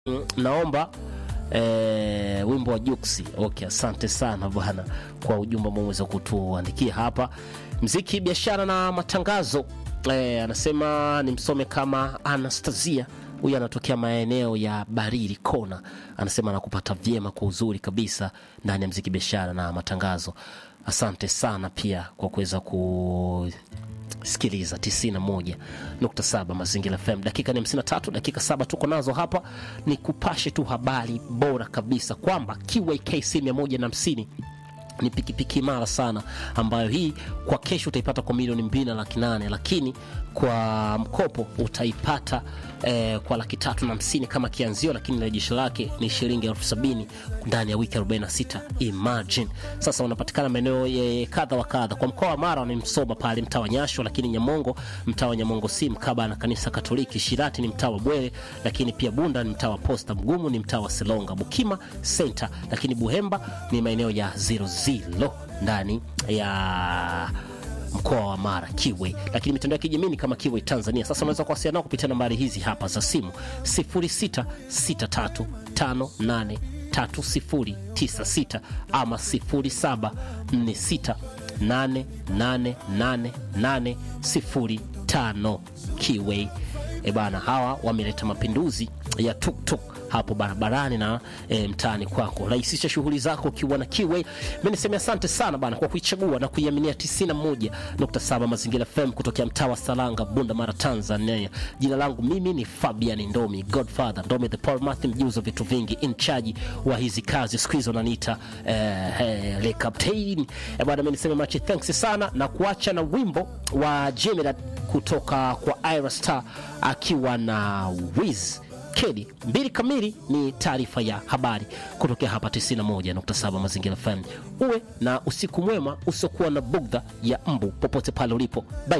Mm, naomba eh, wimbo wa Juksi. Okay, asante sana bwana kwa ujumbe ambao umeweza kutuandikia hapa. Mziki, biashara na matangazo. Eh, anasema nimsome kama Anastasia. Huyu anatokea maeneo ya Barili Kona, anasema anakupata vyema kwa uzuri kabisa ndani ya mziki, biashara na matangazo. Asante sana pia kwa kuweza ku sikiliza 91.7 Mazingira FM. Dakika ni 53, dakika saba tuko nazo hapa, ni kupashe tu habari bora kabisa kwamba QAKC 150 ni pikipiki imara sana ambayo hii kwa kesho utaipata kwa milioni mbili na laki nane lakini kwa mkopo utaipata eh, kwa laki tatu na hamsini kama kianzio, lakini rejesho lake ni shilingi elfu sabini ndani ya wiki 46. Imagine sasa, unapatikana maeneo eh, kadha wa kadha. Kwa mkoa wa Mara ni Msoba pale mtaa wa Nyasho, lakini Nyamongo mtaa wa Nyamongo si mkaba na kanisa Katoliki. Shirati ni mtaa wa Bwere, lakini pia Bunda ni mtaa wa Posta. Mgumu ni mtaa wa Selonga. Bukima Center, lakini Buhemba ni maeneo ya zero zero ndani ya mkoa wa Mara Kiwe, lakini mitandao ya kijamii ni kama Kiwe Tanzania. Sasa unaweza kuwasiliana nao kupitia nambari hizi hapa za simu 0663583096 ama 0746888805 Kiwe. E bana, hawa wameleta mapinduzi ya tuktuk hapo barabarani na e, mtaani kwako. Rahisisha shughuli zako ukiwa na Kiwe. Mimi niseme asante sana bana kwa kuichagua na kuiaminia 91.7 Mazingira FM kutokea mtaa wa Salanga, Bunda Mara, Tanzania. Jina langu mimi ni Fabian Ndomi, Godfather Ndomi the Paul Matthew, mjuzi wa vitu vingi, in charge wa hizi kazi. Siku hizo wananiita eh, eh, le captain. E bana, mimi niseme much thanks sana na kuacha na wimbo wa Jimmy kutoka kwa Ira Star akiwa na Wiz Kedi. Mbili kamili ni taarifa ya habari kutokea hapa 91.7 Mazingira FM. Uwe na usiku mwema usiokuwa na bugdha ya mbu popote pale ulipo. Bye.